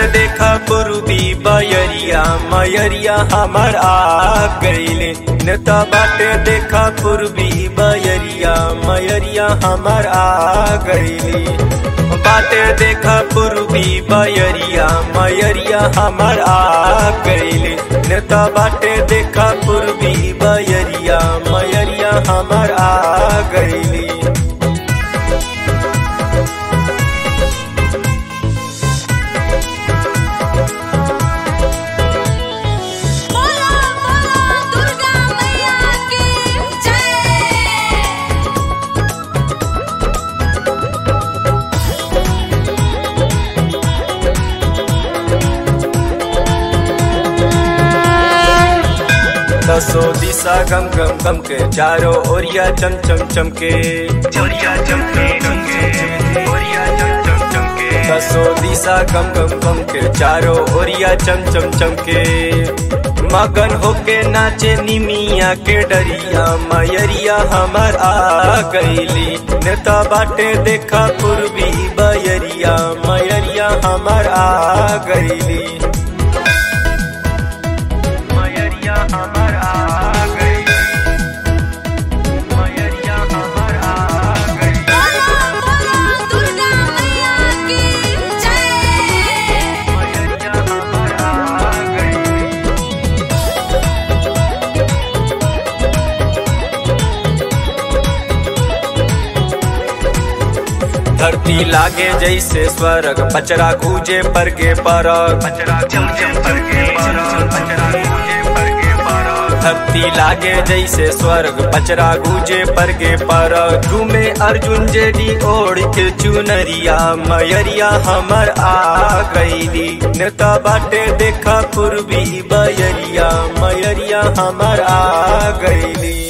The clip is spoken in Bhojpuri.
देखा पूर्वी बयरिया मयरिया हमर आ गईले नेता बाटे देखा पूर्वी बयरिया मयरिया हमर आ गईली बाटे देखा पूर्वी बयरिया मयरिया हमर आ गईली नेता बाटे देखा पूर्वी बयरिया मयरिया हमर आ गईली बोला बोला दुर्गा मैया की जय दसो दिशा गम गम गम के चारों ओरिया चम चम चमके ओरिया चमके ओरिया चम चम चमके दसो दिशा गम गम गम के चारों ओरिया चम चम चमके मगन होके नाचे निमिया के डरिया मयरिया हमर आ गईली नेता बाटे देखा पूर्वी बयरिया मयरिया हमर आ गईली मयरिया हमर आ गई मयरिया हमर आ गई बोला बोला दुर्गा मैया की जय मयरिया हमर आ गई धरती लागे जैसे स्वर्ग पचरा गूजे पर के परग पचरा गूजे पर के परग पचरा गूजे पर के परग धरती लागे जैसे स्वर्ग पचरा गूजे पर के परग घूमे अर्जुन जेडी ओढ़ के चुनरिया मयरिया हमर आ गईली नेता बाटे देखा पूर्वी बयरिया मयरिया हमर आ गईली